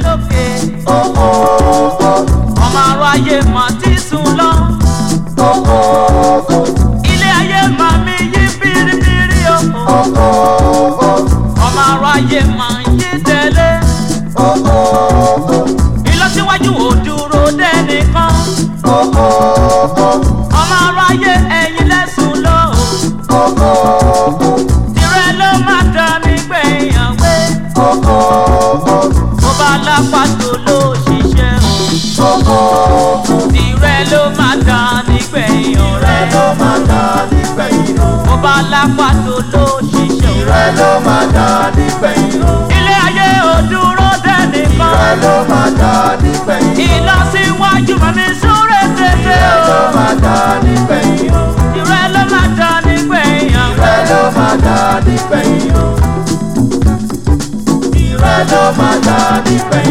sókè Owó ọmọ aráyé mà ti sùn lọ owó ilé ayé mà mí yí biribiri o owó ọmọ aráyé mà yí tẹ̀lé owó ìlọsíwájú ò dúró dẹ́nìkan owó ọmọ aráyé ẹ̀yin lẹ́sùn lọ owó tirẹ̀ ló má dá nígbẹ̀yàn pé owó mo bá lápá tó ló ṣiṣẹ́ o. owó tirẹ̀ ló má dá nígbẹ̀yàn rẹ rẹ̀ ló máa dá nígbẹ̀yìn o. mo bá lápá tó ló ṣiṣẹ́ o. Rẹ ló máa dá nígbẹ̀yìn o. ilé ayé ò dúró Rẹ dẹ́nìkan ló máa dá nígbẹ̀yìn o. ìlọsíwájú màmí súré tètè Rẹ ló o. máa dá nígbẹ̀yìn o. tirẹ̀ ló má dá nígbẹ̀yàn Rẹ rẹ̀ ló máa dá nígbẹ̀yìn o. Rẹ ló máa dá nígbẹ̀yìn